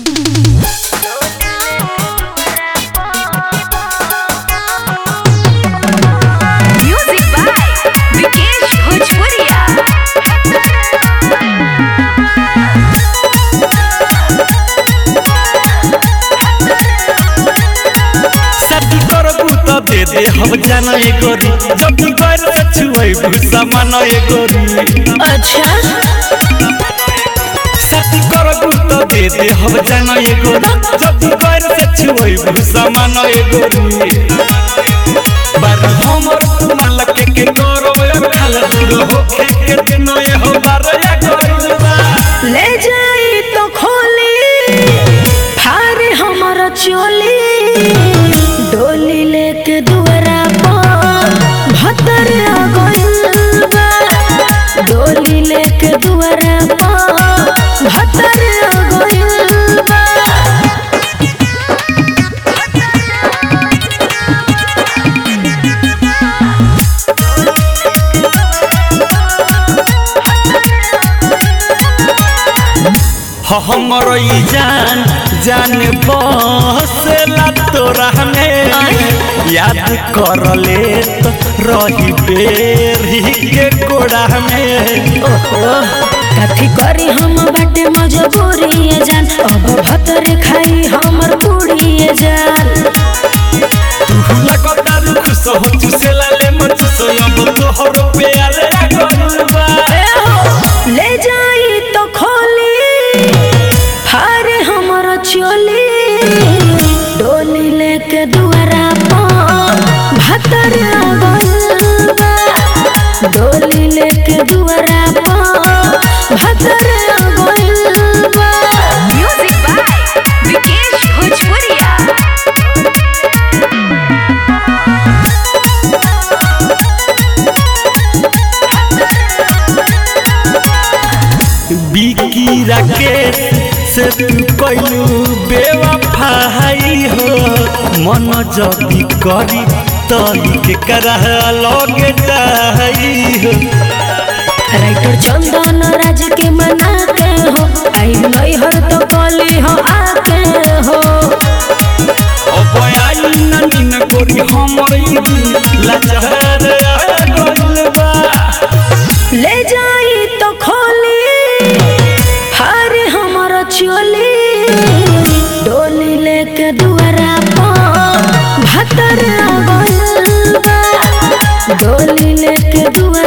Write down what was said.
Music by Vikesh Bhojpuria. शादी करबू त दे दे हम जाना ए गोरी जब तू कर से छुएबू समान ए गोरी अच्छा शादी करबू त दे दे हम जाना ए गोरी जब तू कर से छुएबू समान ए गोरी बार हमर माल के के करो ए खाल दूर हो के के के नए हो बार या गोरी बा ले जाई तो खोली फारे हमर चोली डोली लेके दुआरा पर भतर आ गइल बा डोली लेके दुआरा पर भतर आ गइल बा हमर ई जान जान बसेला तोरा में याद कर ले तो रही बेरी के कोड़ा में ओहो कथी करी हम बाटे मजबूरी ये जान अब भतर खाई हमर पूरी ये जान लगातार खुश हो चुसेला ले मन चुसो अब तोहर प्यार लागल बा ले जाई तो खोली हारे हमर चोली डोली लेके दुआरा पर भतर आ गइल बा डोली लेके दुआरा पर भतर आ गइल बा म्यूजिक बाय विकेश भोजपुरिया बिकी राकेश से तू कइलू बेवफाई हो मन जदी करी तली के करह लगे जाई हो राइटर चंदन राज के मना के हो आई नैहर तो कली हो आके हो अब आई ननी न गोरी हमर ई दिल लाचार आ गइल बा ले जाई तो खोली हारे हमर चोली डोली लेके दुआरा पर भतर आ गइल बा डोली लेके दुआरा